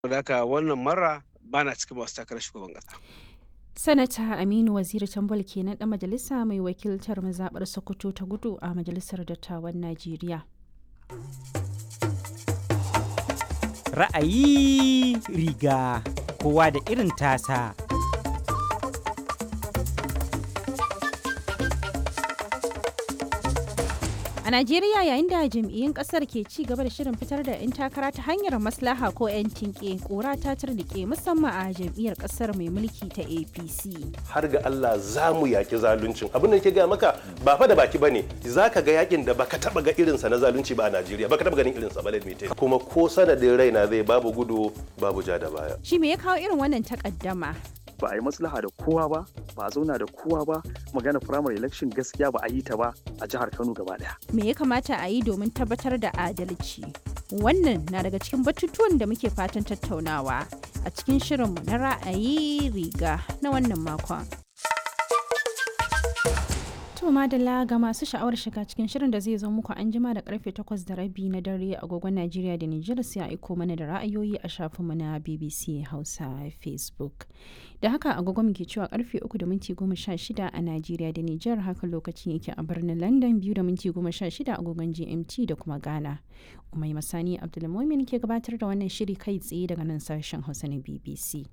haka wannan mara bana cikin masu takarar shugaban kasa. Sanata Aminu Waziri Tambol kenan ɗan majalisa mai wakiltar mazaɓar Sokoto ta gudu a Majalisar Dattawan Najeriya. Ra'ayi riga kowa da irin tasa. A Najeriya yayin da jam'iyyun kasar ke ci gaba da shirin fitar da 'yan takara ta hanyar maslaha ko 'yan tinke kura ta turnike musamman a jam'iyyar kasar mai mulki ta APC. har ga Allah za mu yaki zaluncin abin da ke gaya maka ba fa da baki bane za ka ga yakin da baka taba ga irinsa na zalunci ba a Najeriya baka taba ganin irinsa ba limite kuma ko sanadin raina zai babu gudu babu ja da baya Shi me ya kawo irin wannan takaddama? ba a yi maslaha da kowa ba ba a zauna da kowa ba magana primary election gaskiya ba a yi ta ba a jihar kano gaba daya Me ya kamata a yi domin tabbatar da adalci? Wannan na daga cikin batutuwan da muke fatan tattaunawa a cikin shirinmu na ra'ayi riga na wannan makon. To madalla ga masu sha'awar shiga cikin shirin da zai zo muku an jima da karfe 8 da rabi na dare agogon Najeriya da Nijar sai a aiko mana da ra'ayoyi a shafinmu na BBC Hausa Facebook. Da haka agogon muke cewa karfe 3 da minti 16 a Najeriya da Nijar haka lokacin yake a birnin London 2 da minti 16 agogon GMT da kuma Ghana. Umai Masani Abdulmumin ke gabatar da wannan shiri kai tsaye daga nan sashen Hausa na BBC.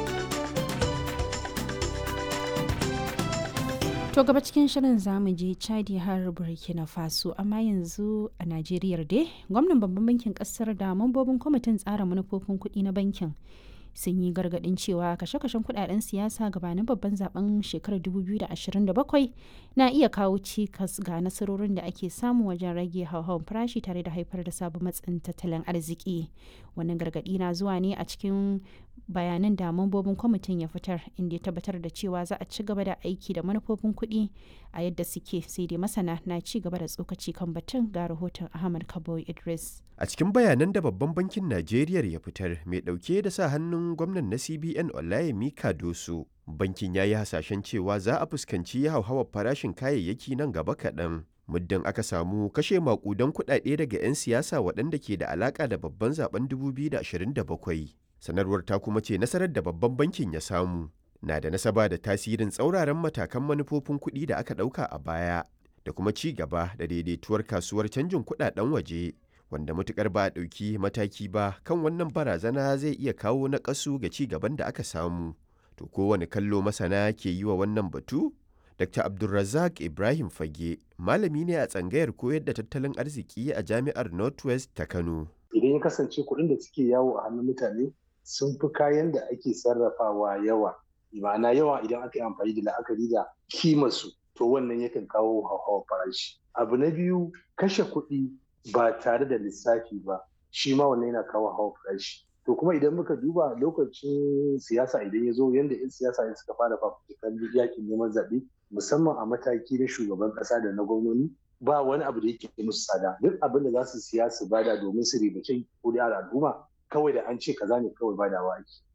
To gaba cikin shirin zamu je Chadi har Burkina Faso amma yanzu a Najeriya dai gwamnan babban bankin kasar da mambobin kwamitin tsara manufofin kuɗi na bankin sun yi gargaɗin cewa kashe-kashen kuɗaɗen siyasa gabanin babban zaben shekarar 2027 na iya kawo cikas ga nasarorin da ake samu wajen rage hauhawar farashi tare da haifar da sabon matsin tattalin arziki wannan gargaɗi na zuwa ne a cikin bayanan da mambobin kwamitin ya fitar inda ya tabbatar da cewa za a ci gaba da aiki da manufofin kuɗi a yadda suke sai dai masana na ci gaba da tsokaci kan batun ga rahoton ahmad kabo idris A cikin bayanan da babban bankin Najeriya ya fitar mai ɗauke da sa hannun gwamnan na CBN Olayemi Kadoso, bankin ya yi hasashen cewa za a fuskanci hauhawar farashin kayayyaki nan gaba kaɗan. Muddin aka samu kashe maƙudan kuɗaɗe daga 'yan siyasa waɗanda ke da alaƙa da babban zaben 2027. Sanarwar ta kuma ce nasarar da babban bankin ya samu na da nasaba da tasirin tsauraran matakan manufofin kuɗi da aka ɗauka a baya da kuma ci gaba da daidaituwar kasuwar canjin kuɗaɗen waje. wanda matukar ba a ɗauki mataki ba kan wannan barazana zai iya kawo naƙasu ga ci gaban da aka samu. To kowane kallo masana ke yi wa wannan batu? Dr. Abdulrazak Ibrahim Fage, malami ne a tsangayar koyar da tattalin arziki a jami'ar Northwest ta Kano. Idan ya kasance kuɗin da suke yawo a hannun mutane sun fi kayan da ake sarrafawa yawa. Ma'ana yawa idan aka yi amfani da la'akari da kimarsu, to wannan yakan kawo hauhawar farashi. Abu na biyu kashe kuɗi ba tare da lissafi ba shi ma wannan yana kawo hawa farashi to kuma idan muka duba lokacin siyasa idan ya zo yadda 'yan siyasa ne suka fara fafutukan yakin neman zaɓe musamman a mataki na shugaban ƙasa da na gwamnoni ba wani abu da yake musu tsada duk abin da za su siya su bada domin su ribace kuri'ar al'umma kawai da an ce kaza ne kawai badawa ake